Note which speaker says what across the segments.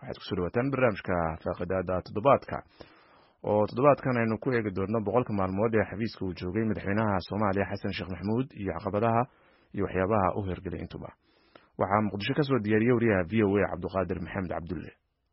Speaker 1: waxaad kusoo dhawaataan barnaamijka faaqidaada toddobaadka oo toddobaadkan aynu ku eegi doonno boqolka maalmood ee xafiiska uu joogay madaxweynaha soomaaliya xasan sheekh maxamuud iyo caqabadaha iyo waxyaabaha u hirgelay intuba waxaa muqdisho ka soo diyaariyey wariyaha v o a cabduqaadir maxamed cabdulle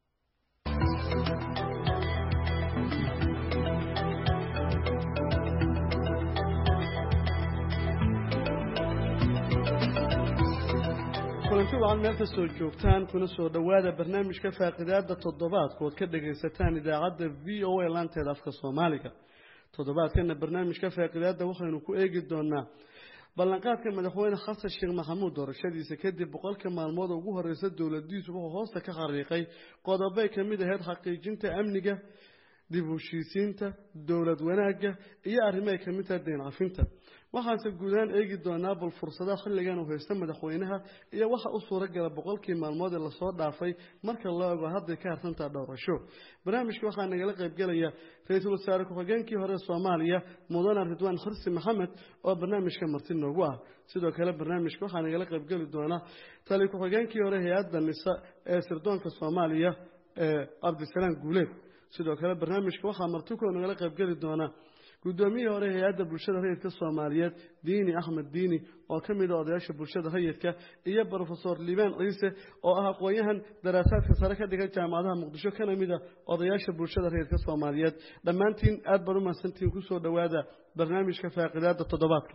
Speaker 2: kulanti wacan meel kastoo joogtaan kuna soo dhowaada barnaamijka faaqidaada toddobaadka ood ka dhagaysataan idaacadda v o a laanteeda afka soomaaliga toddobaadkana barnaamijka faaqidaada waxaynu ku eegi doonaa ballanqaadka madaxweyne xasan sheekh maxamuud doorashadiisa kadib boqolka maalmood ugu horeysa dowladiisu wuxuu hoosta ka xariiqay qodobay ka mid ahayd xaqiijinta amniga dib u heshiisiinta dowlad wanaagga iyo arrimo ay kamid tahay deyn cafinta waxaanse guudaan eegi doonaa bal fursadaha xilligan uu haysta madaxweynaha iyo waxa u suuragala boqolkii maalmood ee lasoo dhaafay marka loo ego hadday ka harsantaha dhowrasho barnaamijka waxaa nagala qaybgelaya ra-iisul wasaare ku-xigeenkii hore soomaaliya mudane ridwaan xirsi maxamed oo barnaamijka marti noogu ah sidoo kale barnaamijka waxaa nagala qaybgeli doona tali ku-xigeenkii hore hay-adda nisa ee sirdoonka soomaaliya ee cabdisalaam guuleed sidoo kale barnaamijka waxaa martikuwa nagala qaybgeli doona guddoomiyihii hore hay-adda bulshada rayidka soomaaliyeed diini axmed diini oo ka mid a odayaasha bulshada rayidka iyo brofesor liibaan ciise oo ah aqoon-yahan daraasaadka sare ka dhigan jaamacadaha muqdisho kana mid a odayaasha bulshada rayidka soomaaliyeed dhammaantiin aada baan u mahadsantihiin kusoo dhowaada barnaamijka faaqidaada toddobaadka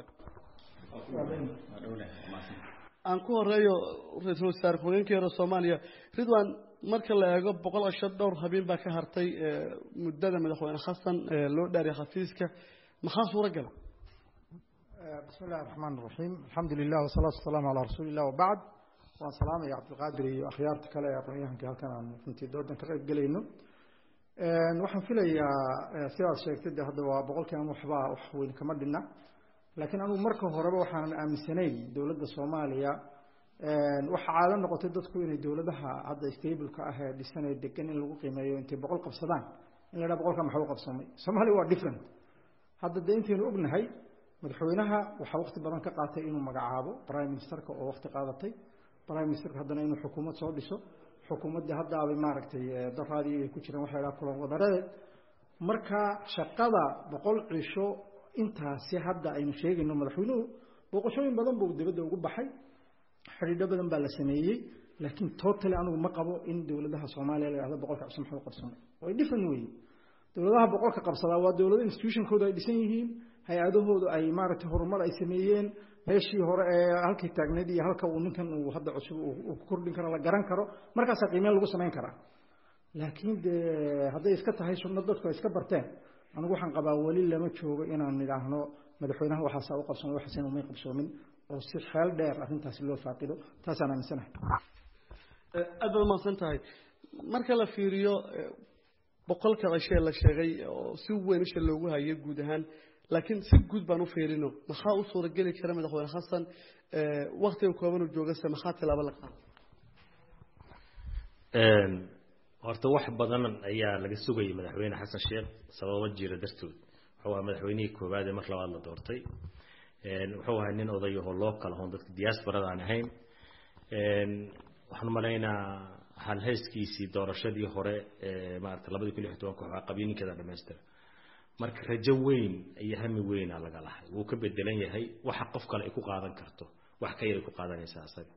Speaker 2: aan ku horeeyo ra-iisul wasaare ku-xigeenkii hore soomaaliya ridwan marka la eego boqol ashan dhowr habeen baa ka hartay muddada madaxweyne xasan loo dhaariya xafiiska maxaa suura gala
Speaker 3: bismi illahi raxmaan raxiim alxamdu lilah wasalaatu wasalaamu calaa rasuuli illah wabacd waan salaamaya cabdilqaadir iyo akhyaarta kale ee aqoon-yahankii halkan aan runtii doodan ka qayb gelayno waxaan filayaa sidaad sheegtay de hadda waa boqolkiian waxba wax weyn kama dhina laakiin anugu marka horeba waxaanan aaminsanayn dowladda soomaaliya waxaa caado noqotay dadku inay dowladaha hadda stableka ah ee dhisanee degan in lagu qiimeeyo intay boqol qabsadaan in la dhaha boqolka maxaa u qabsamay soomaaliya waa different hadda dee intaynu ognahay madaxweynaha waxaa waqti badan ka qaatay inuu magacaabo prime ministerka oo waqti qaadatay prime ministerka haddana inuu xukuumad soo dhiso xukuumaddii haddaabay maaragtay daraadii ay ku jiraan waxa la dhaha kulan wadareed marka shaqada boqol cisho intaasi hadda aynu sheegayno madaxweynuhu booqashooyin badan buu dibadda ugu baxay xidhiidho badan baa la sameeyey laakiin totally anigu ma qabo in dowladaha soomaaliya la yhahdo boqolka cusub maxuu qabsamay way different weeye dowladaha boqolka qabsadaa waa dowlado institutionkooda ay dhisan yihiin hay-adahoodu ay maaragtay horumar ay sameeyeen meeshii hore ee halkii taagneyd iyo halka uu ninkan uu hadda cusub uu ku kordhin karo la garan karo markaasaa qiimeyn lagu samayn karaa laakiin dee hadday iska tahay sunno dadku ay iska barteen anigu waxaan qabaa weli lama joogo inaan nidhaahno madaxweynaha waxaasaa u qabsamay waxaasina umay qabsoomin oo si xeel dheer arrintaasi loo faaqido taasaan aaminsanahay
Speaker 2: aad baad umahadsan tahay marka la fiiriyo boqolka cishee la sheegay oo si weyn isha loogu hayo guud ahaan laakiin si guud baan u fiirino maxaa u suurageli kara madaxweyne xasan waktiga kooban uu joogase maxaa tilaabo la qaada
Speaker 4: horta wax badan ayaa laga sugayay madaxweyne xasan sheekh sababo jira dartood wuxuu ahaa madaxweynihii koowaad ee mar labaad la doortay wuxuu ahaa nin odayaho loo kala hoon dadka diasporada aan ahayn waxaan umalaynaa halhayskiisii doorashadii hore maarata labadii kun iyo tobanka waxaa qabiininkeeda dhamaystira marka rajo weyn iyo hami weyna laga lahay wuu ka bedelan yahay waxa qof kale ay ku qaadan karto wax ka yar ay ku qaadanaysa asaga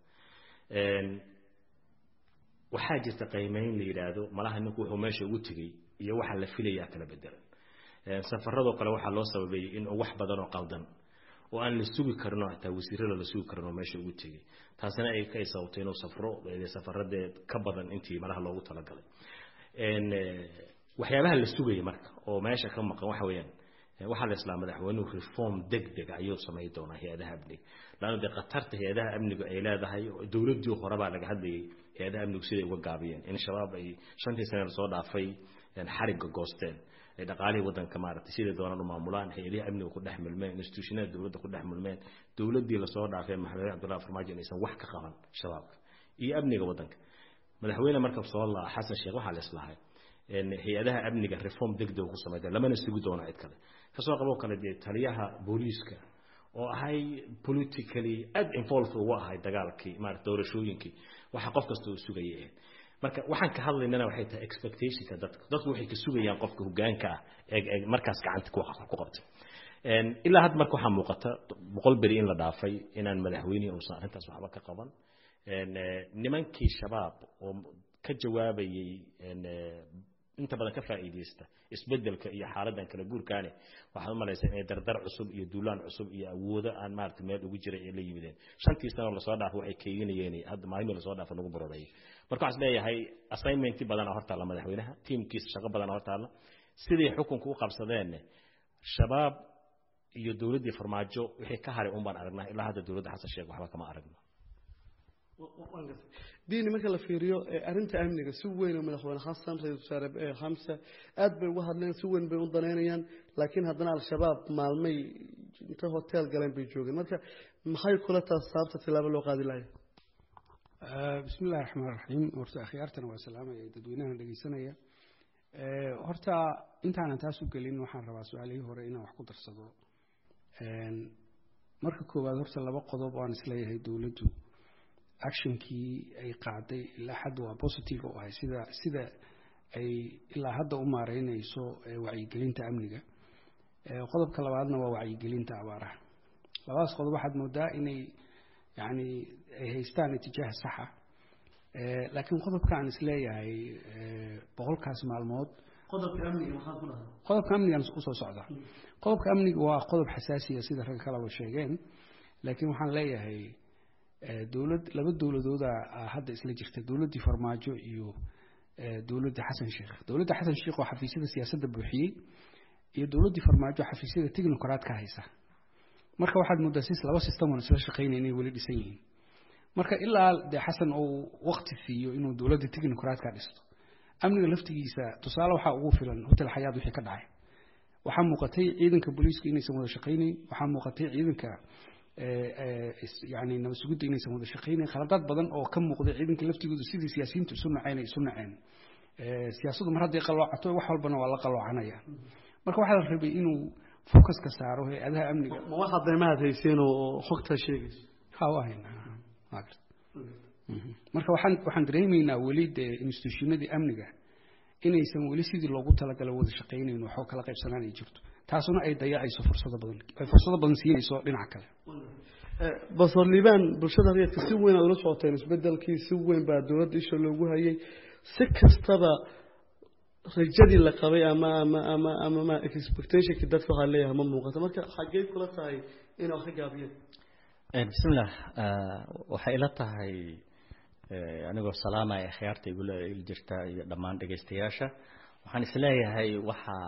Speaker 4: waxaa jirta qiimeyn la yidhaahdo malaha ninku wuxuu meesha ugu tegey iyo waxa la filayaa kala bedelan safaradoo kale waxaa loo sababeeyey in wax badan oo qaldan oo aan la sugi karin oo hataa wasiirada la sugi karin oo meesha ugu tegey taasina ay ka sababtay inuu safro safaradee ka badan intii malaha loogu talagalay waxyaabaha la sugaya marka oo meesha ka maqan waxa weeyaan waxaa la islaa madaxweynuhu reform deg deg ayuu samay doonaa hay-adaha amniga laanna dee khatarta hay-adaha amnigu ay leedahay dowladdii horebaa laga hadlayay hay-adaha amnigu siday uga gaabiyeen in shabaab ay shantii sane lasoo dhaafay xarigga goosteen ay dhaqaalihii waddanka maaragtay siday doonaan u maamulaan hay-adihii amniga ku dhex milmeen institutionada dowladda ku dhex milmeen dowladdii lasoo dhaafay maxamed cabdullahi farmaajo inaysan wax ka qaban shabaabka iyo amniga waddanka madaxweyne marka soo laa xasan sheekh waxaa la islahay hay-adaha amniga reform degdeg ku samayda lamana sugi doono cid kale kasoo qaboo kale dee taliyaha booliiska oo ahay politically aad involved ugu ahay dagaalkii maarata doorashooyinkii waxa qof kasta uu sugayay ahayd marka waxaan ka hadlaynana waxay tahay expectationka dadka dadku waxay ka sugayaan qofka hogaanka ah ee ee markaas gacanta ku ku qabtay een ilaa hadda marka waxaa muuqata boqol beri in la dhaafay inaan madaxweynihi uusan arrintaas waxba ka qaban een nimankii shabaab oo ka jawaabayay een inta badan ka faa'iideysta isbedelka iyo xaaladan kala guurkaane waxaad u malaysaa inay dardar cusub iyo duulaan cusub iyo awoodo aan maaragtay meel ugu jiray ay la yimideen shantii sano lasoo dhaafo waxay keeginayeen hadda maalmii lasoo dhaafo lagu baroreeyay marka waxaan leeyahay assignmenti badana hortaalla madaxweynaha tiimkiisa shaqo badana hortaalla siday xukunka u qabsadeen shabaab iyo dowladdii farmaajo wixii ka haray un baan aragnaa ilaa hadda dowladda xasan sheekh waxba kama aragno
Speaker 2: diini marka la fiiriyo arrinta amniga si weyn oo madaxweyne xasan ra-isul wasaare xamse aad bay uga hadleen si weyn bay u danaynayaan laakiin haddana al-shabaab maalmay inta hotel galeen bay joogeen marka maxay kula taas sababta tilaabo loo qaadi lahay
Speaker 5: bismi illahi raxmaan raxiim horta akhyaartana waa salaamaya dadweynahan dhegeysanaya horta intaanan taas u gelin waxaan rabaa su-aalihii hore inaan wax ku darsado marka koowaad horta laba qodob oo aan isleeyahay dowladdu actionkii ay qaaday ilaa hadda waa positive oo ahay sida sida ay ilaa hadda u maareynayso wacyigelinta amniga qodobka labaadna waa wacyigelinta abaaraha labadaas qodob waxaad moodaa inay yani ay haystaan itijaaha saxa laakiin qodobka aan isleeyahay boqolkaas maalmood
Speaker 2: qodobka amniga maxaa ku dhahay
Speaker 5: qodobka amnigaan usoo socda qodobka amniga waa qodob xasaasiya sida ragga kaleba sheegeen laakiin waxaan leeyahay dowlad laba dowladooda hadda isla jirta dowladdii farmaajo iyo dowladda xasan sheekh dowladda xasan sheekh oo xafiisyada siyaasadda buuxiyey iyo dowladdii farmaajo xafiisyada technocrat ka haysa marka waxaad moodaa sis laba system oon isla shaqaynay inay weli dhisan yihiin marka ilaa dee xasan uu waqti siiyo inuu dowladda technocrat ka dhisto amniga laftigiisa tusaale waxaa ugu filan hotel xayaad wixii ka dhacay waxaa muuqatay ciidanka booliiska inaysan wada shaqaynayn waxaa muuqatay ciidanka yani nabad sugidda inaysan wada shaqaynayn khaladaad badan oo ka muuqday ciidanka laftigooda sidii siyaasiyiintu isu naceen ay isu naceen siyaasaddu mar hadday qaloocato wax walbana waa la qaloocanaya marka waxaa la rabay inuu focuska saaro hay-adaha amniga
Speaker 2: ma waxaad daymahaad hayseen oo xogtaa sheegayso
Speaker 5: ha waa haynaa waa garta marka waxaan waxaan dareemaynaa weli dee institutionadii amniga inaysan weli sidii loogu talagala wada shaqaynayn waxoo kala qaybsanaan ay jirto taasuna ay dayacayso fursado badan ay fursado badan siinayso dhinaca kale
Speaker 2: basor liibaan bulshada rayidka si weyn aad ula socoteen isbedelkii si weyn baa dowladda isha loogu hayay si kastaba rajadii la qabay ama ama ama ama ma expectationkii dadka waxaa leeyahay ma muuqato marka xaggee kula tahay inay wax ka gaabiyeen
Speaker 6: bismillah waxay ila tahay anigoo salaamaya akhyaarta igula jirta iyo dhammaan dhegaystayaasha waxaan isleeyahay waxaa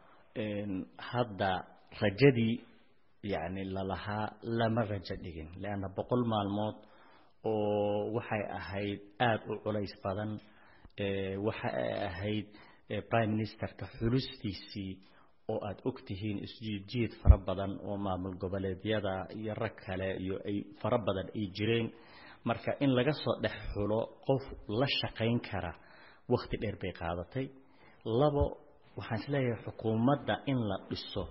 Speaker 6: hadda rajadii yani lalahaa lama rajo dhigin leanna boqol maalmood oo waxay ahayd aada u culays badan waxa ay ahayd prime ministerka xulustiisii oo aada og tihiin isjiidjiid fara badan oo maamul goboleedyada iyo rag kale iyo ay fara badan ay jireen marka in laga soo dhex xulo qof la shaqayn kara wakhti dheer bay qaadatay labo waxaan isleeyahay xukuumadda in la dhiso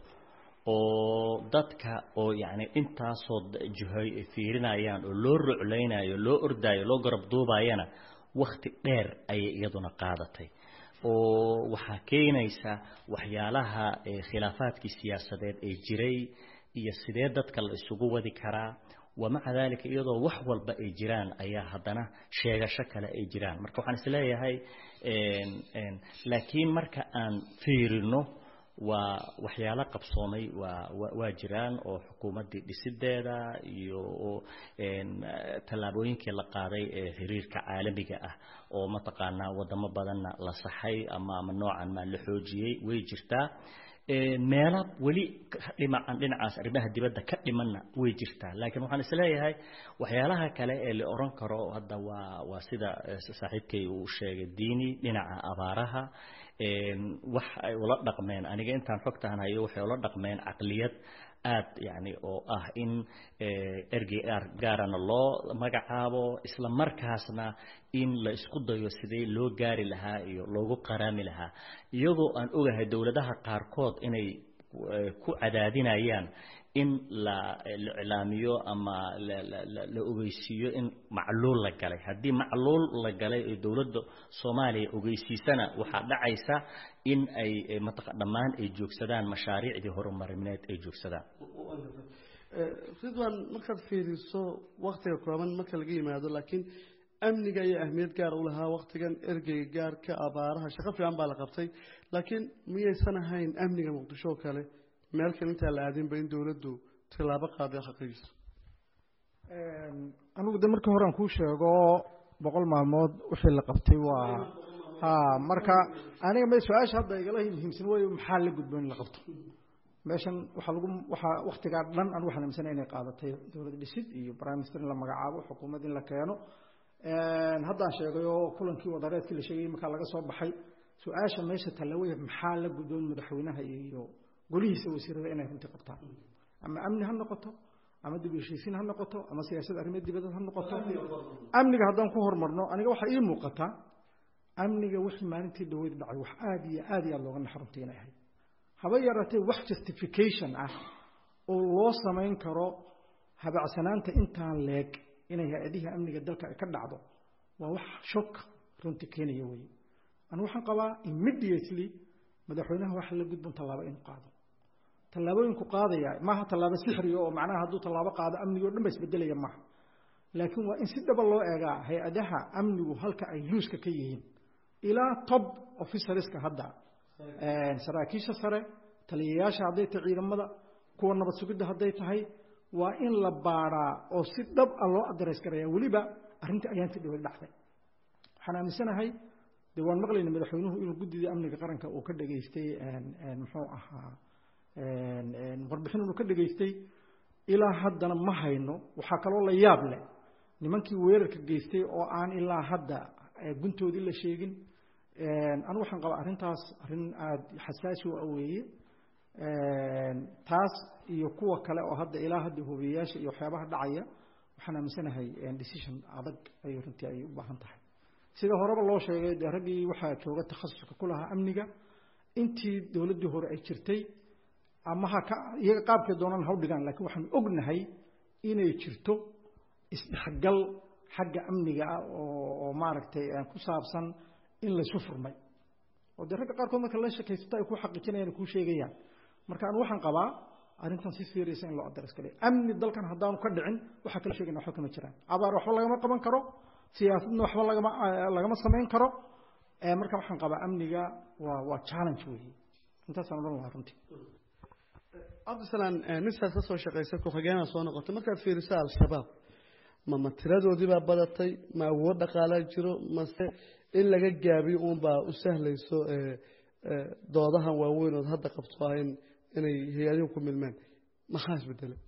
Speaker 6: oo dadka oo yacni intaasoo jihoy ay fiirinayaan oo loo ruclaynayo loo ordaayo loo garab duubayana wakhti dheer ayay iyaduna qaadatay oo waxaa keenaysa waxyaalaha khilaafaadkii siyaasadeed ee jiray iyo sidee dadka la isugu wadi karaa wamaca dalika iyadoo wax walba ay jiraan ayaa haddana sheegasho kale ay jiraan marka waxaan isleeyahay laakiin marka aan fiirino waa waxyaalo qabsoomay waa waa jiraan oo xukuumaddii dhisideeda iyo tallaabooyinkii la qaaday ee xiriirka caalamiga ah oo mataqaanaa wadamo badanna la saxay ama ama noocan maa la xoojiyey way jirtaa meela weli dhimacan dhinacaas arrimaha dibadda ka dhimanna way jirtaa laakiin waxaan isleeyahay waxyaalaha kale ee la oran karo hadda waa waa sida saaxiibkay uu sheegay diini dhinaca abaaraha wax ay ula dhaqmeen aniga intaan xogtaan hayo waxay ula dhaqmeen caqliyad aad yani oo ah in ergey gaarana loo magacaabo isla markaasna in la isku dayo sidee loo gaari lahaa iyo loogu qaraami lahaa iyagoo aan ogahay dowladaha qaarkood inay ku cadaadinayaan in la la iclaamiyo ama la la la la ogeysiiyo in macluul la galay haddii macluul la galay ee dowladda soomaaliya ogeysiisana waxaa dhacaysa in ay mataqa dhammaan ay joogsadaan mashaariicdii horumarineed ay joogsadaan
Speaker 2: ridwan markaad fiiriso waktiga kooban marka laga yimaado laakiin amniga ayaa ahmiyad gaar u lahaa waktigan ergeyga gaarka abaaraha shaqo fiican baa la qabtay laakiin miyaysan ahayn amniga muqdisho oo kale meel kale intaan la aadinba in dowladdu tilaabo qaaday xaqiijiso
Speaker 3: anigu de markii hore aan kuu sheego boqol maalmood wixii la qabtay waa ha marka aniga ma su-aasha hadda igala muhiimsan way maxaa la gudbo in la qabto meeshan waxaa lagu waxaa waktigaa dhan aan waxaan aaminsanay inay qaadatay dowlad dhisid iyo prime minister in la magacaabo xukuumad in la keeno haddaan sheegay oo kulankii wadareedkii la sheegayay markaa laga soo baxay su-aasha meesha tallawaya maxaa la gudboon madaxweynaha iyo golihiisa wasiirada inay runtii qabtaan ama amni ha noqoto ama dib u heshiisiin ha noqoto ama siyaasad arrimeed dibadeed ha noqoto amniga haddaan ku hormarno aniga waxaa ii muuqata amniga wixii maalintii dhaweyd dhacay wax aada iyo aad iyo aad looga naxarunta inay ahayd haba yaraatee wax justification ah oo loo samayn karo habacsanaanta intaan leeg inay hay-adihii amniga dalka ay ka dhacdo waa wax shok runtii keenaya weye anu waxaan qabaa immediately madaxweynaha waxa la gudbon tallaabo inuu qaado tallaabooyinku qaadaya maaha tallaabo sixriga oo macnaha hadduu tallaabo qaado amnigo dhan ba isbedelaya maaha laakiin waa in si dhaba loo eegaa hay-adaha amnigu halka ay luuska ka yihiin ilaa top officerska hadda saraakiisha sare taliyayaasha hadday tahay ciidamada kuwa nabad sugidda hadday tahay waa in la baadhaa oo si dhab a loo adarays garaya weliba arrintii ayaantii dhawad dhacday waxaan aaminsanahay dee waan maqlayna madaxweynuhu inuu guddida amniga qaranka uu ka dhageystay muxuu ahaa warbixin inuu ka dhageystay ilaa haddana ma hayno waxaa kaloo la yaab leh nimankii weerarka geystay oo aan ilaa hadda guntoodii la sheegin anigu waxaan qabaa arrintaas arrin aada xasaasi u aweeye taas iyo kuwa kale oo hadda ilaa hadda hubiyayaasha iyo waxyaabaha dhacaya waxaan aaminsanahay decision adag ayay runtii ay u baahan tahay sida horeba loo sheegay dee raggii waxaa jooga takhasuska ku lahaa amniga intii dowladdii hore ay jirtay ama ha ka iyaga qaabkay doonaan ha u dhigaan laakiin waxaanu ognahay inay jirto isdhexgal xagga amniga ah oo oo maaragtay ku saabsan in laysu furmay oo dee ragga qaarkood marka la shakaysato ay ku xaqiijinayaan kuu sheegayaan marka anu waxaan qabaa arrintan si serious in loo adres galay amni dalkan haddaanu ka dhicin waxaa kala sheegayna waxba kama jiraan abaar waxba lagama qaban karo siyaasadna waxba lagama lagama samayn karo marka waxaan qabaa amniga waa waa challenge weeye intaasaan odhan lahaa runtii
Speaker 2: cabdisalaan ninkaas ka soo shaqaysa ku-xigeenaa soo noqotay markaad fiiriso al-shabaab ma ma tiradoodii baa badatay ma awood dhaqaalaa jiro mase in laga gaabiyo uunbaa u sahlayso doodahan waaweyn ood hadda qabto ah in inay hay-adihu ku milmeen maxaa isbedelay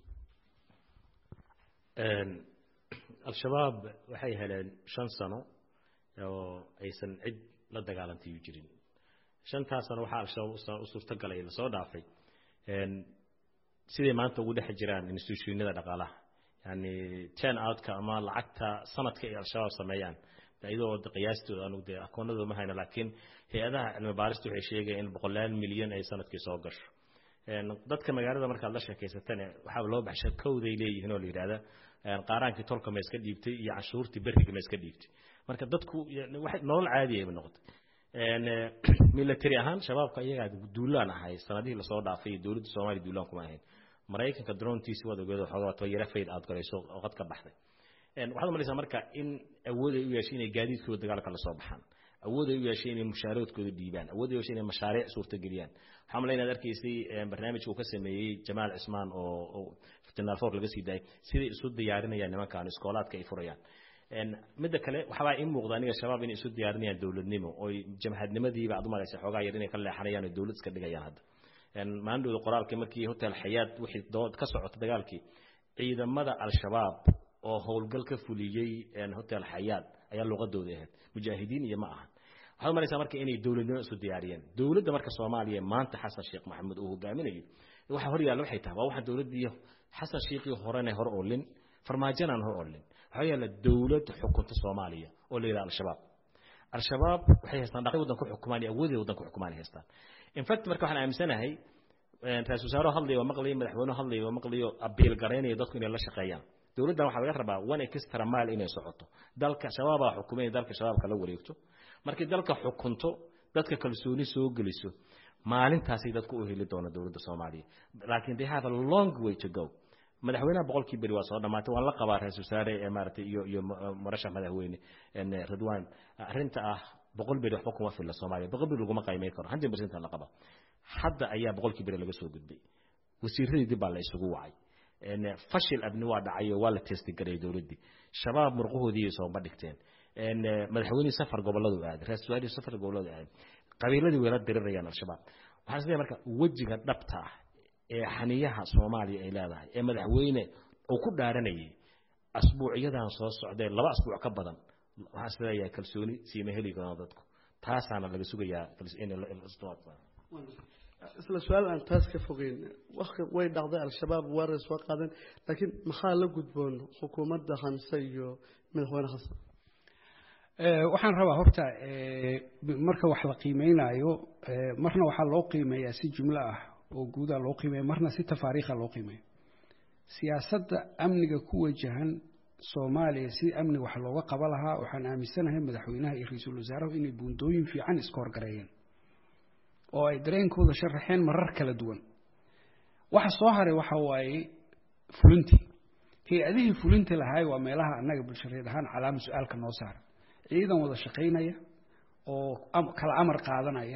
Speaker 4: al-shabaab waxay heleen shan sano oo aysan cid la dagaalantayu jirin shantaas sano waxaa al-shabaab u suurtagalay lasoo dhaafay siday maanta ugu dhex jiraan institutionada dhaqaalaha yani ten outka ama lacagta sanadka ay al-shabaab sameeyaan iyadoo qiyaastooda anugu dee akoonadooda ma hayno laakiin hay-adaha cilmi baarista waxay sheegayaan in boqolaal milyan ay sanadkii soo gasho dadka magaalada markaad la sheekaysatane waxaa loo baxsha kowday leeyihiin oo la yidhahda qaaraankii tolka ma iska dhiibtay iyo cashuurtii beriga ma iska dhiibtay marka dadku nolol caadi ayba noqotay military ahaan shabaabka iyagaa duulaan ahay sanadihii lasoo dhaafay iyo dowladda soomaaliya duulaan kuma ahayn maraykanka drontiisi waad ogeed waxoogaa toyara fayd aad galayso oo qad ka baxday waxaad umalaysaa marka in awood ay u yeeshay inay gaadiidkooda dagaalka la soo baxaan awood ay u yeeshay inay mushaaradkooda dhiibaan awood ay u yeeshay inay mashaariic suurtageliyaan waxaa malay inaad arkaysay barnaamijka uu ka sameeyey jamaal cismaan oo fitinaal foor laga sii daayay siday isu diyaarinayaan nimankan iskoolaadka ay furayaan midda kale waxbaa ii muuqda aniga shabaab inay isu diyaarinayaan dowladnimo oy jamhadnimadiiba aad umalaysa xoogaa yar inay ka leexanayaan oo dowlad iska dhigayaan hadda maalindhooda qoraalkii markii hotel xayaad wixii dood ka socota dagaalkii ciidamada al-shabaab oo howlgal ka fuliyey hotel xayaad ayaa luqadooda ahayd mujaahidiin iyo ma ahan waxaad maraysaa marka inay dowladnimo isu diyaariyeen dowladda marka soomaaliya maanta xasan sheekh maxamed uu hogaaminayo waxa hor yaalla waxay tahay waa waxaan dowladdii xasan sheekhii horena hor olin farmaajanaan hor olin waxaa yaalla dowlad xukunta soomaaliya oo la yidhaha al-shabaab al-shabaab waxay haystaan dhaqay waddan ku xukumaan iyo awoodii waddan ku xukumaan haystaan in fact marka waxaan aaminsanahay ra-isul wasaare hadlayo waa maqlayo madaxweynuhu hadlayo waa maqlayo abiil garaynayo dadku inay la shaqeeyaan dowladdan waxaa laga rabaa one extra mile inay socoto dalka shabaabaa xukumay dalka shabaabka la wareegto markii dalka xukunto dadka kalsooni soo geliso maalintaasay dadku u heli doona dowladda soomaaliya laakiin they have a long way to go madaxweynaha boqolkii beri waa soo dhamaatay waan la qabaa ra-isul wasaare ee maaragtay iyo iyo murashax madaxweyne ridwan arrinta ah boqol beri waxba kuma filla soomaaliya boqol beri laguma qiimeyn karo hundred percent la qaba hadda ayaa boqolkii beri laga soo gudbay wasiiradii dib baa la isugu wacay fashil abni waa dhacayo waa la testi garay dowladdii shabaab murqahoodii sooma dhigteen madaxweynihii safar gobolladu aaday ra-isul wasaarihii safar gobolladu aaday qabiiladii wayla dirirayaan al-shabaab waxaan isleeyahay marka wejiga dhabta ah ee xaniyaha soomaaliya ay leedahay ee madaxweyne uu ku dhaaranayay asbuucyadan soo socdee laba asbuuc ka badan waxaan isleeyahay kalsooni siima heli karaan dadku taasaana laga sugayaa
Speaker 2: isla su-aal aan taas ka fogeyn waqti way dhacday al-shabaab weerar soo qaadeen laakiin maxaa la gudboon xukuumadda hanse iyo madaxweyne xasan
Speaker 5: waxaan rabaa horta marka wax la qiimeynayo marna waxaa loo qiimeeyaa si jumlo ah oo guudaa loo qiimeeya marna si tafaariikha loo qiimeeya siyaasadda amniga ku wajahan soomaaliya si amni wax looga qaba lahaa waxaan aaminsanahay madaxweynaha iyo ra-iisul wasaaruhu inay buundooyin fiican iska horgareeyeen oo ay dareenkooda sharaxeen marar kala duwan waxa soo haray waxa waaye fulintii hay-adihii fulinta lahaay waa meelaha annaga bulshareed ahaan calaama su-aalka noo saara ciidan wada shaqaynaya oo kala amar qaadanaya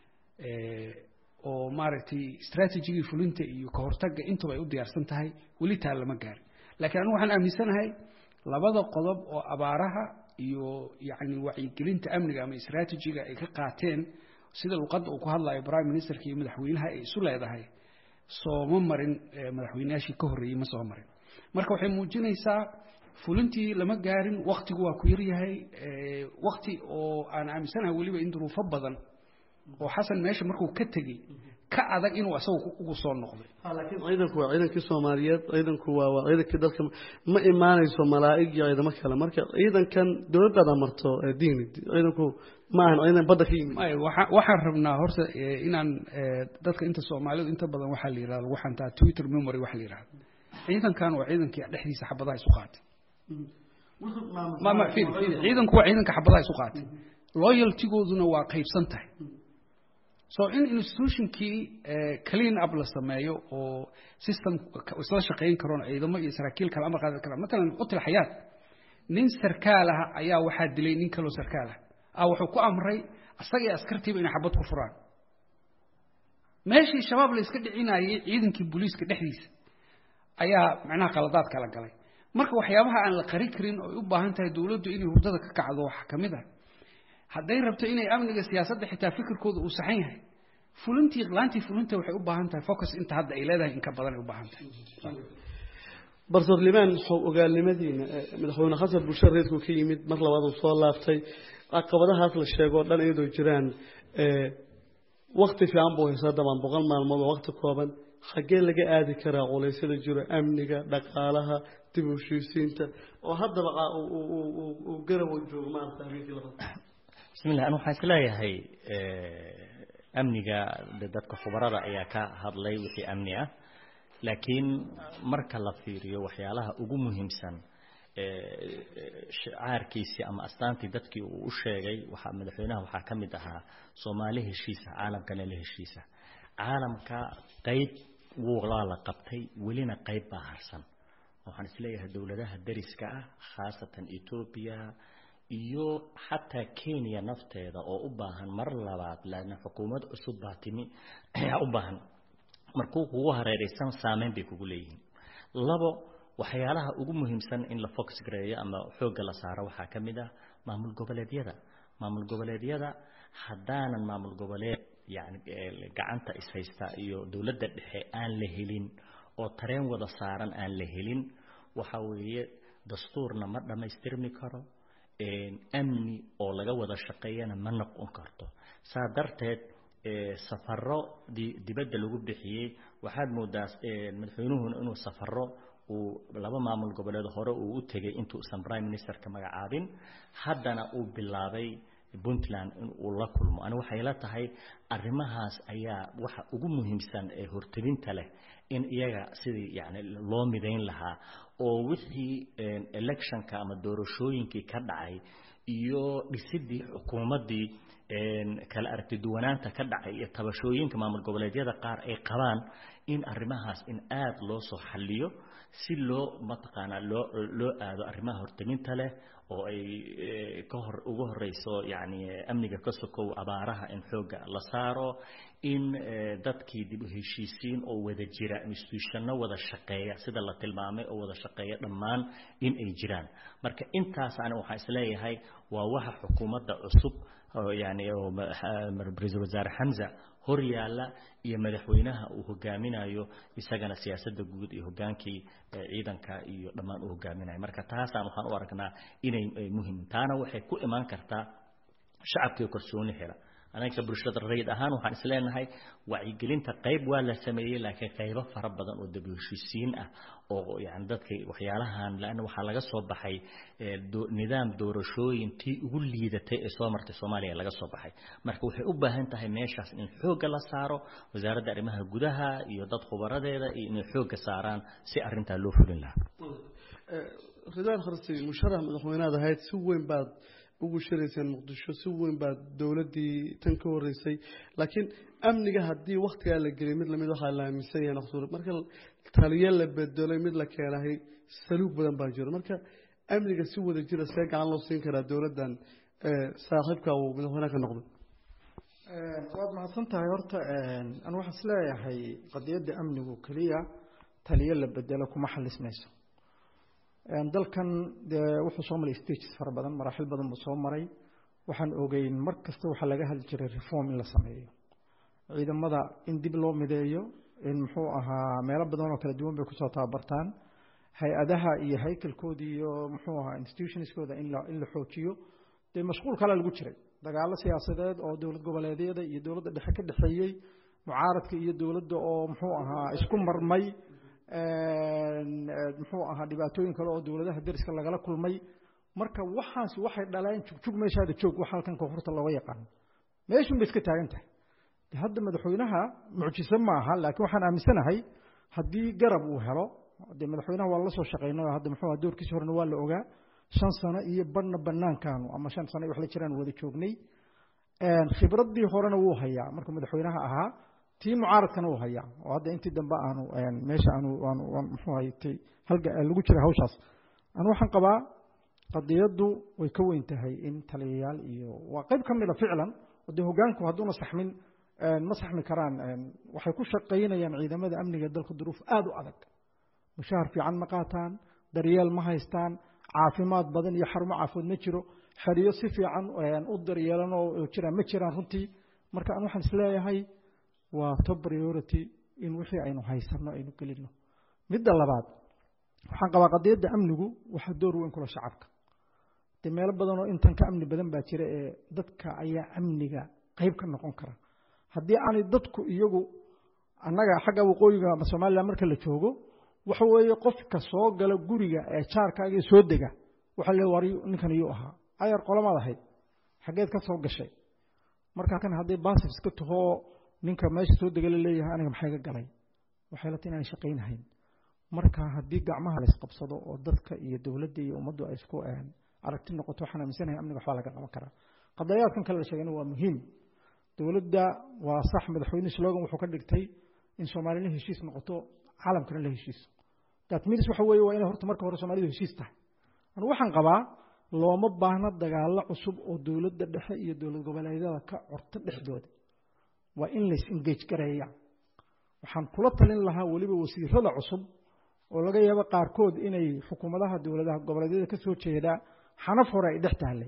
Speaker 5: oo maaragtay strategigii fulinta iyo ka hortagga intuba ay u diyaarsan tahay weli taa lama gaarin laakiin anigu waxaan aaminsanahay labada qodob oo abaaraha iyo yacni wacyigelinta amniga ama strategiga ay ka qaateen sida luqadda uu ku hadlayo prime ministerka iyo madaxweynaha ay isu leedahay sooma marin madaxweynayaashii ka horreeyey ma soo marin marka waxay muujinaysaa fulintii lama gaarin waktigu waa ku yaryahay wakti oo aan aaminsanahay weliba in duruufo badan oo xasan meesha markuu ka tegey ka adag inuu asagu ugu soo noqday
Speaker 2: laakiin ciidanku waa ciidankii soomaaliyeed ciidanku waa waa ciidankii dalka ma imaanayso malaa'ig iyo ciidamo kale marka ciidankan dowladdaada marto diini ciidanku ma ahan ciidan badda ka yimid
Speaker 5: waxaan rabnaa horta inaan dadka inta soomaalidu inta badan waxaa la yidhahda lagu xantaa twitter memory waxa la yidhahda ciidankan waa ciidankii dhexdiisa xabadaha isu qaatay mama fiiri fiiri ciidanku waa ciidanka xabadaha isu qaatay loyaltigooduna waa qaybsan tahay so in institutionkii clean up la sameeyo oo system isla shaqayn karoon ciidamo iyo saraakiil kale amar qaadan karaan matalan qutil xayaat nin sarkaal ah ayaa waxaa dilay nin kaloo sarkaal ah ah wuxuu ku amray asaga iyo askartiiba inay xabad ku furaan meeshii shabaab la iska dhicinayay ciidankii booliiska dhexdiisa ayaa macnaha qaladaad kala galay marka waxyaabaha aan la qari karin oo ay u baahan tahay dowladdu inay hurdada ka kacdo waxaa ka mid ah hadday rabto inay amniga siyaasadda xitaa fikirkooda uu saxan yahay fulintii laantii fulinta waxay u baahan tahay focus inta hadda ay leedahay in ka badan ay u baahan tahay
Speaker 2: barsoor limaan ogaalnimadiina madaxweyne xasan bulshada reedku ka yimid mar labaad uu soo laaftay caqabadahaas la sheego o dhan iyadoo jiraan wakti fiican buu haysaa dabaan boqol maalmood oo wakti kooban xaggee laga aadi karaa culeysyada jiro amniga dhaqaalaha dib u heshiisiinta oo haddaba uu garawo joogo maarata habeenkii labaad
Speaker 6: bismillah anu waxaan isleeyahay amniga dadka khubarada ayaa ka hadlay wixii amni ah laakiin marka la fiiriyo waxyaalaha ugu muhiimsan caarkiisii ama astaantii dadkii uu u sheegay waxaa madaxweynaha waxaa ka mid ahaa soomaali heshiisa caalamkana la heshiisa caalamka qayb waa la qabtay welina qayb baa harsan waxaan isleeyahay dowladaha dariska ah khaasatan etoobiya iyo xataa kenya nafteeda oo u baahan mar labaad laana xukuumad cusub baa timi ayaa u baahan markuu kugu hareeraysan saameyn bay kugu leeyihiin labo waxyaalaha ugu muhiimsan in la fox gareeyo ama xoogga la saaro waxaa ka mid ah maamul goboleedyada maamul goboleedyada haddaanan maamul goboleed yani gacanta ishaysta iyo dowladda dhexe aan la helin oo tareen wada saaran aan la helin waxa weeye dastuurna ma dhammaystirmi karo amni oo laga wada shaqeeyana ma noqon karto saa darteed safaro dibadda lagu bixiyey waxaad moodaa madaxweynuhuna inuu safaro uu laba maamul goboleed hore uu u tegay intuusan prime ministerka magacaabin haddana uu bilaabay puntland in uu la kulmo ani waxay la tahay arrimahaas ayaa waxa ugu muhiimsan ee hortelinta leh in iyaga sidii yani loo midayn lahaa oo wixii electionka ama doorashooyinkii ka dhacay iyo dhisidii xukuumaddii kala aragti duwanaanta ka dhacay iyo tabashooyinka maamul goboleedyada qaar ay qabaan in arrimahaas in aada loo soo xalliyo si loo mataqaanaa loo loo aado arrimaha hortelinta leh oo ay ka hor ugu horeyso yacni amniga ka sokow abaaraha in xoogga la saaro in dadkii dib u heshiisiin oo wada jira institutionno wada shaqeeya sida la tilmaamay oo wada shaqeeya dhammaan in ay jiraan marka intaas ani waxaan isleeyahay waa waxa xukuumadda cusub yani ra-iisul wasaare xamza hor yaalla iyo madaxweynaha uu hogaaminayo isagana siyaasadda guud iyo hogaankii ciidanka iyo dhammaan uu hogaaminayo marka taasaan waxaan u aragnaa inay muhim taana waxay ku imaan kartaa shacabkii kalsooni hela anaga bulshada rayid ahaan waxaan isleenahay wacyigelinta qayb waa la sameeyey laakiin qaybo fara badan oo dib heshiisiin ah oo yani dadka waxyaalahan laana waxaa laga soo baxay nidaam doorashooyin tii ugu liidatay ee soo martay soomaaliya laga soo baxay marka waxay u baahan tahay meeshaas in xoogga la saaro wasaaradda arrimaha gudaha iyo dad khubaradeeda iyo inay xoogga saaraan si arrintaa loo fulin lahaa
Speaker 2: ridaan kharsi musharax madaxweynead ahayd si weyn baad ugu shirayseen muqdisho si weyn baa dowladdii tan ka horeysay laakiin amniga haddii waktigaa la geliyay mid lamid waxaa la aaminsan yahay naqsuur marka taliyo la bedelay mid la keenahay saluug badan baa jiro marka amniga si wada jira see gacan loo siin karaa dowladdan saaxiibka uu madaxweynaha ka noqday
Speaker 3: waad mahadsan tahay horta an waxaan isleeyahay qadiyadda amnigu keliya taliyo la bedelo kuma xalismayso dalkan dee wuxuu soo maray stages fara badan maraaxil badan buu soo maray waxaan ogeyn mar kasta waxaa laga hadli jiray reform in la sameeyo ciidamada in dib loo mideeyo in muxuu ahaa meelo badan oo kala duwan bay kusoo tababartaan hay-adaha iyo haykalkoodii iyo muxuu ahaa institutionskooda in la in la xoojiyo dee mashquul kale lagu jiray dagaalo siyaasadeed oo dowlad goboleedyada iyo dowladda dhexe ka dhexeeyey mucaaradka iyo dowladda oo muxuu ahaa isku marmay muxuu ahaa dhibaatooyin kale oo dowladaha deriska lagala kulmay marka waxaasi waxay dhaleen jugjug meeshaada joog wax halkan koonfurta looga yaqaano meeshun bay iska taagan tahay de hadda madaxweynaha mucjise ma aha laakiin waxaan aaminsanahay haddii garab uu helo dee madaxweynaha waa la soo shaqeynay hadda muxuu aha doorkiisa horena waa la ogaa shan sano iyo badhna banaankaanu ama shan sano wax la jiraan wada joognay khibraddii horena wuu hayaa markuu madaxweynaha ahaa tii mucaaradkana uu hayaa oo hadda intii dambe aanu meesha aanu aanu muxuu haytay halga lagu jira hawshaas anu waxaan qabaa qadiyaddu way ka weyn tahay in taliyayaal iyo waa qayb ka mida ficlan oo dee hoggaanku hadduuna saxmin ma saxmi karaan waxay ku shaqaynayaan ciidamada amniga dalka duruuf aada u adag mushahar fiican ma qaataan daryeel ma haystaan caafimaad badan iyo xarumo caafimaad ma jiro xeriyo si fiican u daryeelan oo jiraan ma jiraan runtii marka an waxaan isleeyahay waa top priority in wixii aynu haysanno aynu gelino midda labaad waxaan qabaa qadiyadda amnigu waxaa door weyn kula shacabka dee meelo badan oo intan ka amni badan baa jira ee dadka ayaa amniga qayb ka noqon kara haddii aanay dadku iyagu annaga xagga waqooyiga ama somalilan marka la joogo waxa weeye qofka soo gala guriga ee jaarkaaga soo dega waxaa le war ninkan iyuu ahaa ayar qolamaad ahayd xaggeed ka soo gashay marka kan hadday baasif iska tahoo ninka meesha soo dega la leeyahay aniga maxay ga galay waxay la tahay inaan shaqaynahayn marka haddii gacmaha la isqabsado oo dadka iyo dowladda iyo ummaddu ay isku aragti noqoto waxaan aaminsanahay amniga waxbaa laga qaban karaa qadayaadkan kale la sheegayna waa muhiim dowladda waa sax madaxweyne slogan wuxuu ka dhigtay in soomaalina heshiis noqoto caalamkana la heshiiso that means waxa weeye waa inay horta marka hore soomaalidu heshiis tahay anu waxaan qabaa looma baahna dagaallo cusub oo dowladda dhexe iyo dowlad goboleedyada ka corto dhexdooda waa in lays engage gareeya waxaan kula talin lahaa weliba wasiirada cusub oo laga yaabo qaarkood inay xukuumadaha dowladaha goboleedyada ka soo jeedaa xanaf hore ay dhex taallay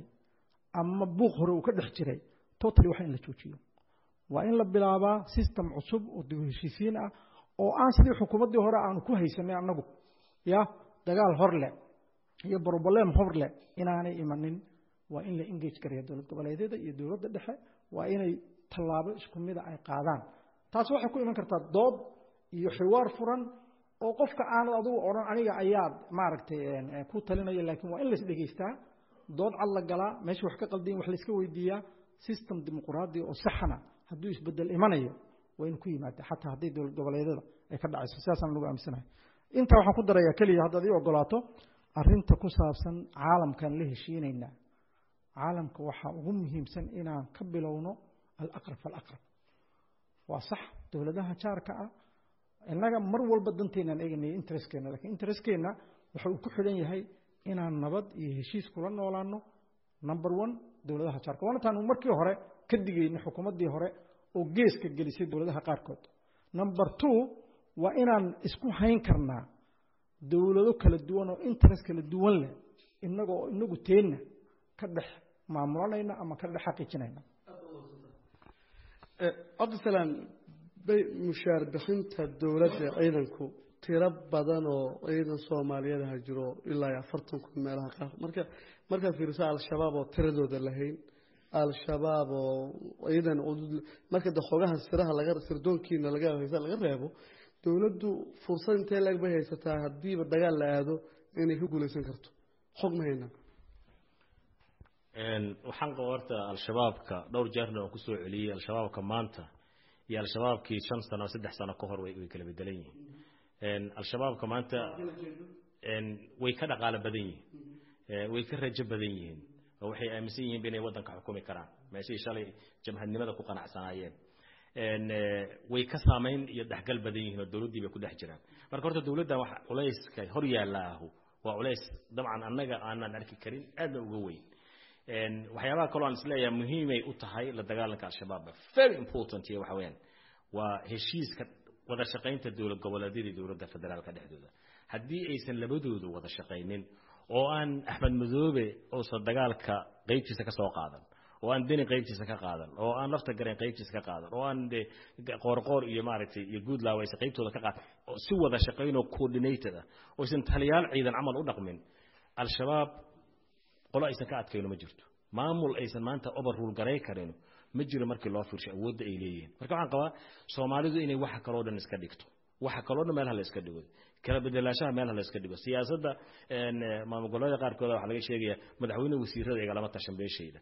Speaker 3: ama buuq hore uu ka dhex jiray totally waa in la joojiyo waa in la bilaabaa system cusub oo dib heshiisiin ah oo aan sidii xukuumaddii hore aanu ku haysanay annagu ya dagaal hor leh iyo broblem hor leh inaanay imanin waa in la engage gareeya dowlad goboleedyada iyo dowladda dhexe waa inay tallaabo isku mida ay qaadaan taas waxay ku iman kartaa dood iyo xiwaar furan oo qofka aanad adigu odhan aniga ayaad maaragtay ku talinaya laakiin waa in lais dhegaystaa dood cad la galaa meesha wax ka qaldayin wax layska weydiiyaa system dimuquraadi oo saxana hadduu isbedel imanayo waa inu ku yimaada xataa hadday dowlad goboleedyada ay ka dhacayso sidaasaan lagu aaminsanahay intaa waxaan ku darayaa keliya haddaad ii ogolaato arrinta ku saabsan caalamkan la heshiinaynaa caalamka waxaa ugu muhiimsan inaan ka bilowno alaqrab falaqrab waa sax dowladaha jaarka ah innaga mar walba danteenaan eeganaya interestkeena lakiin interestkeena waxa uu ku xidhan yahay inaan nabad iyo heshiis kula noolaano number one dowladaha jaarka waana taanu markii hore ka digayna xukuumaddii hore oo geeska gelisay dowladaha qaarkood number two waa inaan isku hayn karnaa dowlado kala duwan oo interest kala duwan leh inagoo inagu teenna ka dhex maamulanayna ama ka dhex xaqiijinayna
Speaker 2: cabdisalaan bay mushaar bixinta dowladda ciidanku tiro badan oo ciidan soomaaliyeedaha jiro ilaa iyo afartan kun meelaha qaar marka markaad fiiriso al-shabaab oo tiradooda lahayn al-shabaab oo ciidan marka de xogaha siraha laga sirdoonkiina laga haysa laga reebo dowladdu fursad intee leeg bay haysataa haddiiba dagaal la aado inay ka guulaysan karto xog ma haynaa
Speaker 4: waxaan qaba horta al-shabaabka dhowr jeerna aan kusoo celiyey al-shabaabka maanta iyo al-shabaabkii shan sano saddex sano ka hor way way kala bedelan yihiin al-shabaabka maanta way ka dhaqaalo badan yihiin way ka rajo badan yihiin oo waxay aaminsan yihiin inay waddanka xukumi karaan meeshii shalay jamhadnimada ku qanacsanaayeen way ka saamayn iyo dhexgal badan yihiin oo dowladdii bay ku dhex jiraan marka horta dowladdan wax culayska hor yaalla ahu waa culays dabcan annaga aanan arki karin aadna uga weyn waxyaabaha kaloo aan isleeyahay muhiimay u tahay la dagaalanka al-shabaab very important iyo waxa weeyaan waa heshiiska wada shaqaynta dowlad goboleedyada iyo dowladda federaalka dhexdooda haddii aysan labadoodu wada shaqaynin oo aan axmed madoobe uusan dagaalka qeybtiisa ka soo qaadan oo aan deni qaybtiisa ka qaadan oo aan lafta gareen qaybtiisa ka qaadan oo aan de qoorqoor iyo maaragtay iyo guudlaaw aysan qaybtooda ka qaadan oo si wada shaqayn oo coordinated ah oo aysan taliyaal ciidan camal u dhaqmin al-shabaab qolo aysan ka adkayno ma jirto maamul aysan maanta overrule garay karin ma jiro markii loo fiirsho awoodda ay leeyihiin marka waxaan qabaa soomaalidu inay waxa kaloo dhan iska dhigto waxa kaloo dhan meelaha la iska dhigo kala bedelaashaha meelaha la iska dhigo siyaasadda maamul goboleeda qaarkooda waxaa laga sheegaya madaxweyne wasiirada igalama tashan beeshayda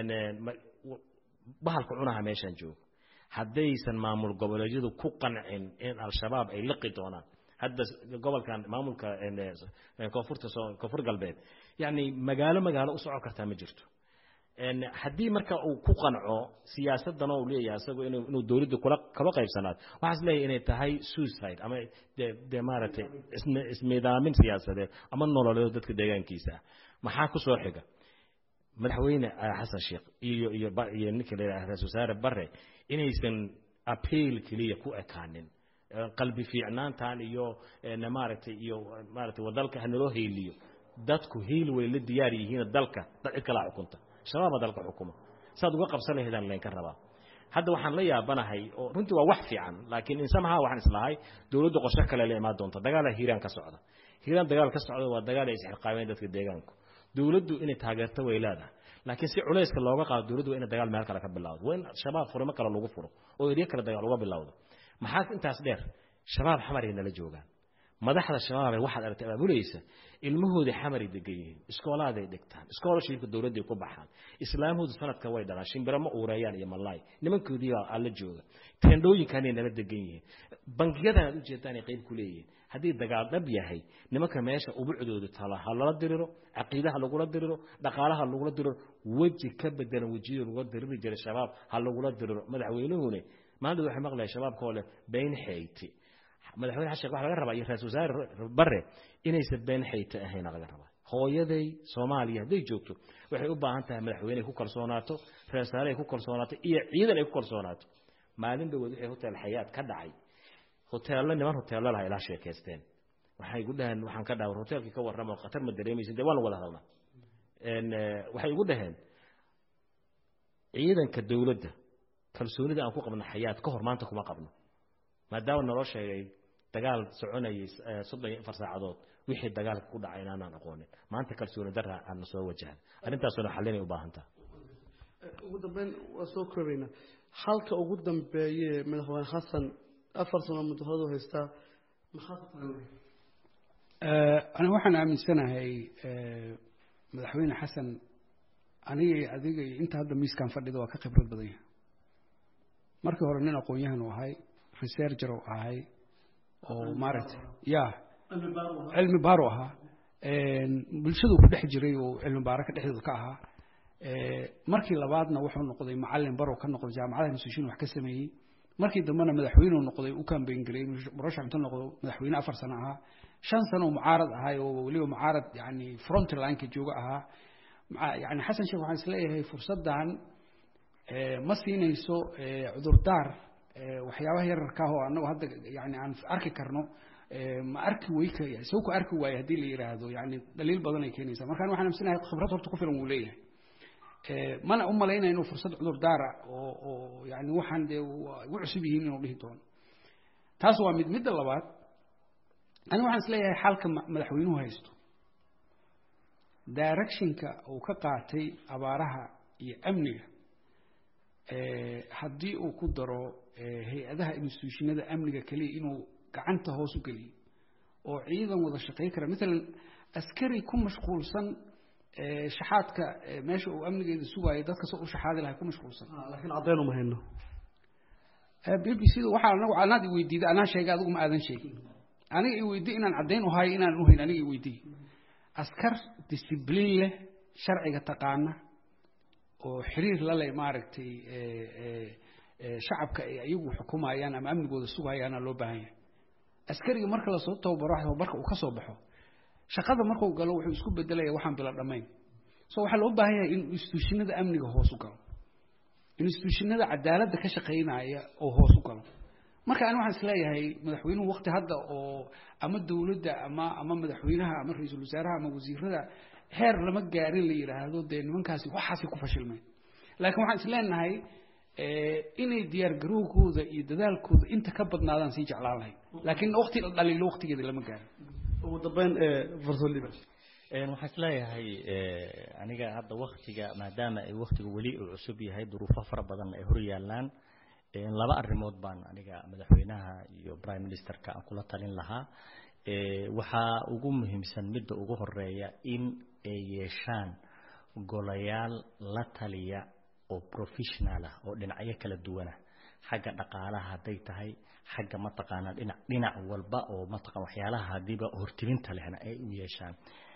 Speaker 4: bahalka cunaha meeshaan joogo haddaysan maamul goboleedyadu ku qancin in al-shabaab ay liqi doonaan hadda gobolkan maamulka koonfurta koonfur galbeed yacni magaalo magaalo u socon kartaa ma jirto haddii marka uu ku qanco siyaasadana uu leeyahay isagu inuu inuu dowladda kula kala qaybsanaado waxaas leeyahay inay tahay suicide ama de de maaragtay ismiidaamin siyaasadeed ama nololeed dadka deegaankiisa ah maxaa ku soo xiga madaxweyne xasan sheekh iyo iyo iyo ninka la yidhaha ra-isul wasaare bare inaysan appeal keliya ku ekaanin qalbi fiicnaantan iyo maaragtay iyo maaragtay wadalka hanaloo heeliyo dadku hiil way la diyaar yihiin dalka dad cid kala xukunta shabaaba dalka xukuma saad uga qabsan lahaydaan laynka rabaa hadda waxaan la yaabanahay oo runtii waa wax fiican laakiin insamaha waxaan islahay dowladda qorshe kale la imaan doonta dagaala hiiraan ka socda hiiraan dagaal ka socda waa dagaal ay isxilqaameen dadka deegaanku dowladdu inay taageerto way leedahay laakiin si culayska looga qaado dowladdu waa inay dagaal meel kale ka bilowdo waa in shabaab furimo kale lagu furo oo eryo kale dagaal uga bilowdo maxaa intaas dheer shabaab xamaray nala joogaan madaxda shabaabee waxaad aragtay abaabulaysa ilmahooda xamaray degan yihiin iskoolaaday dhigtaan iskoolashiibka dowladday ku baxaan islaamhoodu sanadka way dhalaan shimbiro ma uureeyaan iyo malaay nimankoodii baa alla jooga teendhooyinkanay nala degan yihiin bangiyadan aad ujeedaan ay qayb ku leeyihiin haddii dagaal dhab yahay nimanka meesha ubucdoodu tala ha lala diriro caqiidaha lagula diriro dhaqaalaha lagula diriro weji ka bedelan wejiyada lagula diriri jiray shabaab ha lagula diriro madaxweynuhune maanta waxay maqlayaa shabaabkoo leh bayn xeyti madaxweyne xasheek waxa laga rabaa iyo ra-isul wasaare bare inaysan been xayta ahayna laga rabaa hooyaday soomaaliya hadday joogto waxay u baahan tahay madaxweyne ay ku kalsoonaato ra-isul wasaare ay ku kalsoonaato iyo ciidan ay ku kalsoonaato maalin dhawood wixii hotel xayaad ka dhacay hoteello niman hoteello laha ilaa sheekaysteen waxay igu dhaheen waxaan ka dhaawar hoteelkii ka warrama oo khatar ma dareemaysin dee waan wada hadalnaa waxay igu dhaheen ciidanka dowladda kalsoonida aan ku qabno xayaad ka hor maanta kuma qabno maadaama naloo sheegay dagaal soconayay soddon iyo afar saacadood wixii dagaalka ku dhacay inaanaan aqoonin maanta kalsooni darra aana soo wajahan arrintaasuna xallinay u baahan taha
Speaker 2: ugu dambeyn waa soo koobaynaa halka ugu dambeeye madaxweyne xasan afar sano mudahadu haystaa maxaa ku tagan
Speaker 5: aniga waxaan aaminsanahay madaxweyne xasan aniga adiga iyo inta hadda miiskan fadhida waa ka khibrad badan yahay markii hore nin aqoon-yahan u ahay researcher u ahay oo maaragtay ya cilmi baaro ahaa bulshadu ku dhex jiray oo cilmi baaro ka dhexdooda ka ahaa markii labaadna wuxuu noqday macalin barow ka noqday jaamacadaha institution wax ka sameeyey markii dambena madaxweyneu noqday u kambeyn garay murashax intuu noqdo madaxweyne afar sano ahaa shan sano oo mucaarad ahay oo weliba mucaarad yani frontlineka jooga ahaa yani xasan sheekh waxaan isleeyahay fursaddan ma siinayso cudurdaar waxyaabaha yararka ah oo annagu hadda yani aan arki karno ma arki weyka isagu ku arki waayo haddii la yidhaahdo yani daliil badan ay keenaysaa markaan waxaan amsinahay khibrad horta ku filan wuu leeyahay mana u malaynaya inuu fursad cudurdaara oo oo yani waxaan dee ugu cusub yihiin inuu dhihi doono taas waa mid midda labaad aniga waxaan isleeyahay xalka madaxweynuhu haysto directionka uu ka qaatay abaaraha iyo amniga haddii uu ku daro hay-adaha institutionada amniga keliya inuu gacanta hoos u geliyo oo ciidan wada shaqey kara maalan askari ku mashquulsan shaxaadka meesha uu amnigeeda sugaayo dadka soo u shaxaadi lahay ku mashquulsan
Speaker 2: laakiin caddeyn uma hayno
Speaker 5: b b c da waxaa anagu anaad i weydiiday anaa sheegay adigu ma aadan sheegin aniga i weydiy inaan caddayn u hayo inaan uhayn aniga i weydiy askar discibliin leh sharciga taqaana oo xiriir la leh maaragtay shacabka ay ayagu xukumayaan ama amnigooda sugayaana loo baahan yahay askariga marka lasoo tababaro tababarka uu ka soo baxo shaqada markuu galo wuxuu isku bedelaya waxaan bila dhammayn so waxaa loo baahan yahay in institutionada amniga hoos u galo institutionada cadaaladda ka shaqaynaya oo hoos u galo marka ani waxaan isleeyahay madaxweynuhu wakti hadda oo ama dowladda ama ama madaxweynaha ama ra-iisul wasaaraha ama wasiirada heer lama gaarin la yidhaahdo dee nimankaasi waxaasay ku fashilmeen laakiin waxaan isleenahay inay diyaargarowgooda iyo dadaalkooda inta ka badnaadaan sii jeclaan lahayd laakiin wakti la dhaliilo waktigeeda lama gaarin
Speaker 2: ugu dambeyn farsolida
Speaker 6: waxaan isleeyahay aniga hadda waktiga maadaama ay waktiga weli uu cusub yahay duruufo fara badan ay hor yaalaan laba arrimood baan aniga madaxweynaha iyo prime ministerka aan kula talin lahaa waxaa ugu muhiimsan midda ugu horeeya in ay yeeshaan golayaal la taliya oo professional ah oo dhinacyo kala duwana xagga dhaqaalaha hadday tahay xagga mataqaanaa dhinac dhinac walba oo mataqan waxyaalaha hadiiba hortiminta lehna ay u yeeshaan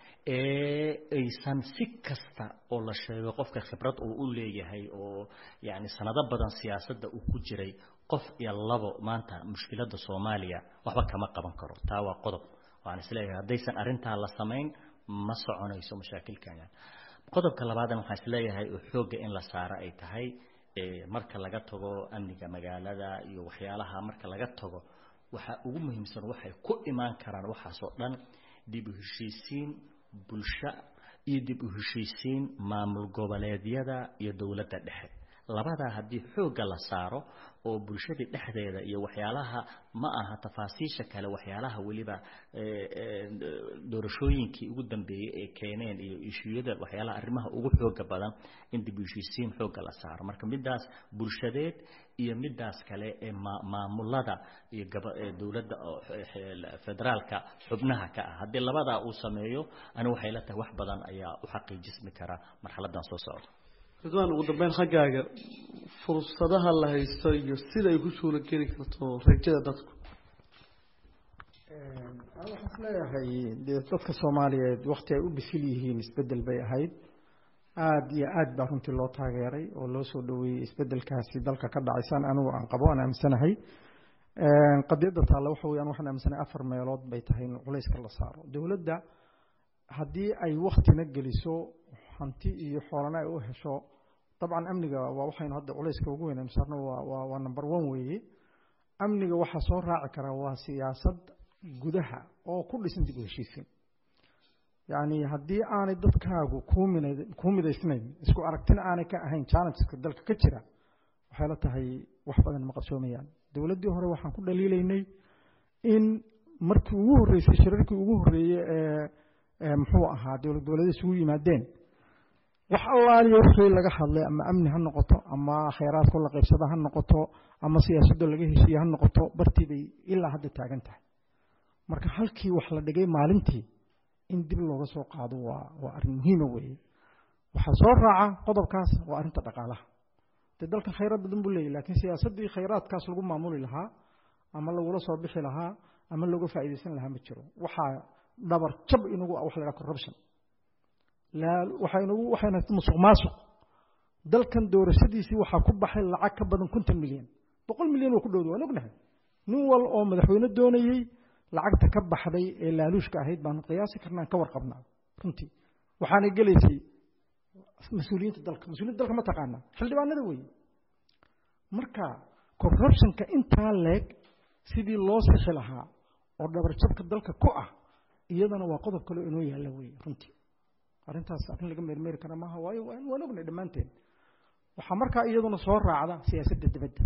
Speaker 6: aysan si kasta oo la sheego qofka khibrad uu u leeyahay oo yani sanado badan siyaasadda uu ku jiray qof iyo labo maanta mushkiladda soomaaliya waxba kama qaban karo taa waa qodob waxaan isleeyahay haddaysan arrintaa la samayn ma soconayso mashaakilkan qodobka labaadna waxaan isleeyahay oo xoogga in la saaro ay tahay marka laga tago amniga magaalada iyo waxyaalaha marka laga tago waxaa ugu muhiimsan waxay ku imaan karaan waxaasoo dhan dib u heshiisiin bulsho iyo dib u heshiisiin maamul goboleedyada iyo dowladda dhexe labadaa haddii xoogga la saaro oo bulshadii dhexdeeda iyo waxyaalaha ma aha tafaasiisha kale waxyaalaha weliba doorashooyinkii ugu dambeeyey ee keeneen iyo ishuyada waxyaalaha arrimaha ugu xooga badan in dib u heshiisiin xoogga la saaro marka midaas bulshadeed iyo midaas kale ee maamulada iyo dowladda federaalka xubnaha ka ah haddii labadaa uu sameeyo ani waxay la tahay wax badan ayaa u xaqiijismi kara marxaladan soo socda
Speaker 2: ridwaan ugu dambeyn xaggaaga fursadaha la haysto iyo sida ay ku suula geli karto rajada dadku
Speaker 3: waxaan isleeyahay dee dadka soomaaliyeed wakti ay u bisil yihiin isbedel bay ahayd aada iyo aad baa runtii loo taageeray oo loo soo dhaweeyey isbedelkaasi dalka ka dhacaysaan anigu aan qabo aan aaminsanahay qadiyadda taalla waxa weyaan waxaan aaminsanahay afar meelood bay tahay in culayska la saaro dowladda haddii ay waktina geliso hanti iyo xoolana ay u hesho dabcan amniga waa waxaynu hadda culayska ugu weyn aynu saarno waa waa waa number one weeye amniga waxaa soo raaci kara waa siyaasad gudaha oo ku dhisan dib u heshiisiin yacni haddii aanay dadkaagu kuu mina kuu midaysnayn isku aragtina aanay ka ahayn challengeska dalka ka jira waxay la tahay wax badan ma qabsoomayaan dowladdii hore waxaan ku dhaliilaynay in markii ugu horreysay shirarkii ugu horreeyey ee muxuu ahaa dowlad goboleedyada isugu yimaadeen wax allaaliya wixii laga hadlay ama amni ha noqoto ama khayraadko la qaybsada ha noqoto ama siyaasadoo laga heshiiye ha noqoto bartii bay ilaa hadda taagan tahay marka halkii wax la dhigay maalintii in dib looga soo qaado waa waa arrin muhiima weeye waxaa soo raaca qodobkaas waa arrinta dhaqaalaha dee dalkan khayraad badan buu leeyahy laakiin siyaasaddii khayraadkaas lagu maamuli lahaa ama lagula soo bixi lahaa ama looga faa'iidaysan lahaa ma jiro waxaa dhabar jab inagu ah waxa la dhaha corruption waxaynagu waxayna musuq maasuq dalkan doorashadiisii waxaa ku baxay lacag ka badan konton milyan boqol milyan oo ku dhowda waan ognahay nin wal oo madaxweyne doonayey lacagta ka baxday ee laaluushka ahayd baanu qiyaasi karnaan ka warqabnaa runtii waxaanay gelaysay mas-uuliyiinta dalka mas-uuliyiinta dalka ma taqaanaa xildhibaanada weeye marka corruptionka intaa leeg sidii loo sixi lahaa oo dhabarjabka dalka ku ah iyadana waa qodob kaleo inoo yaalla weeye runtii arrintaas arrin laga meermeeri kara maaha waayo waan ognay dhammaanteen waxaa markaa iyaduna soo raacda siyaasadda dibadda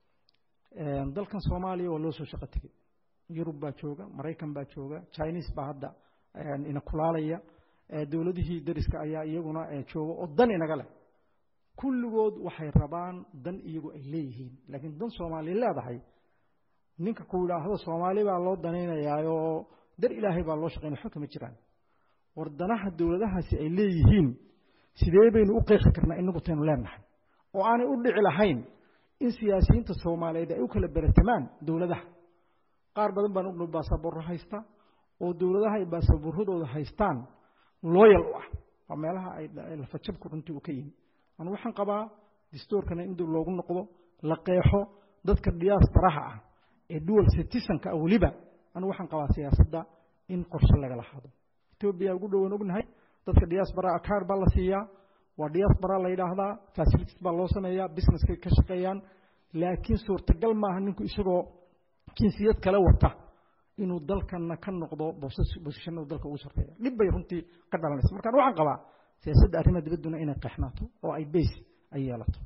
Speaker 3: dalkan soomaaliya waa loo soo shaqo tegey yurub baa jooga maraykan baa jooga chinese baa hadda ina kulaalaya dowladihii dariska ayaa iyaguna jooga oo dan inaga leh kulligood waxay rabaan dan iyagu ay leeyihiin laakiin dan soomaaliya leedahay ninka ku yidhaahdo soomaali baa loo danaynayaayoo dar ilaahay baa loo shaqaynaya xog kama jiraan war danaha dowladahaasi ay leeyihiin sidee baynu u qeexi karnaa inagu taynu leenahay oo aanay u dhici lahayn in siyaasiyiinta soomaaliyeed ay u kala beratamaan dowladaha qaar badan baan ogno baasaboorro haysta oo dowladaha ay baasaboorradooda haystaan looyal u ah waa meelaha ay lafajabku runtii u ka yimi anu waxaan qabaa distoorkana in dib loogu noqdo la qeexo dadka diyaasbaraha ah ee dual citizenka ah weliba anu waxaan qabaa siyaasadda in qorshe lagala hado etoobiya ugu dhowan ognahay dadka diaspora akaar baa la siiyaa waa diaspora la yidhaahdaa facilities baa loo sameeyaa businesskay ka shaqeeyaan laakiin suurtagal maaha ninku isagoo jinsiyad kale wata inuu dalkana ka noqdo bosishanada dalka ugu sarreeya dhib bay runtii ka dhalanaysa markaan waxaan qabaa siyaasadda arrimaha dibadduna inay qeexnaato oo ay beys ay yeelato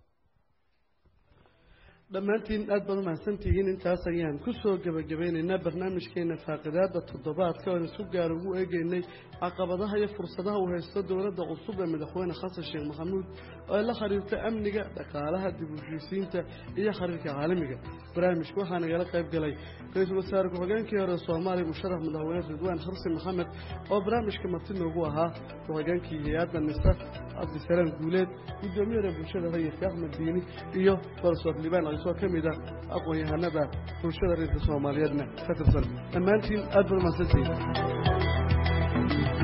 Speaker 2: dhammaantiin aad baad umahadsantihiin intaas ayaan ku soo gebagabeynaynaa barnaamijkeena faaqidaada toddobaadka oan isu gaar ugu eegeynay caqabadaha iyo fursadaha uu haysto dowladda cusub ee madaxweyne xasan sheekh maxamuud oo ay la xiriirta amniga dhaqaalaha dib u heshiisiinta iyo xiriirka caalamiga barnaamijka waxaa nagala qayb galay ra-iisul wasaare ku-xigeenkii hore soomaaliya musharax madaxweyne ridwaan xarsi maxamed oo barnaamijka marti noogu ahaa ku-xigeenkii hay-adda nisa cabdisalaam guuleed gudoomiyada bulshada rayidka axmed diini iyo barsoor libaan oo ka mid ah aqoon-yahanada bulshada reerka soomaaliyeedna ka tirsan dhammaantiin aad baad umahadsantihiin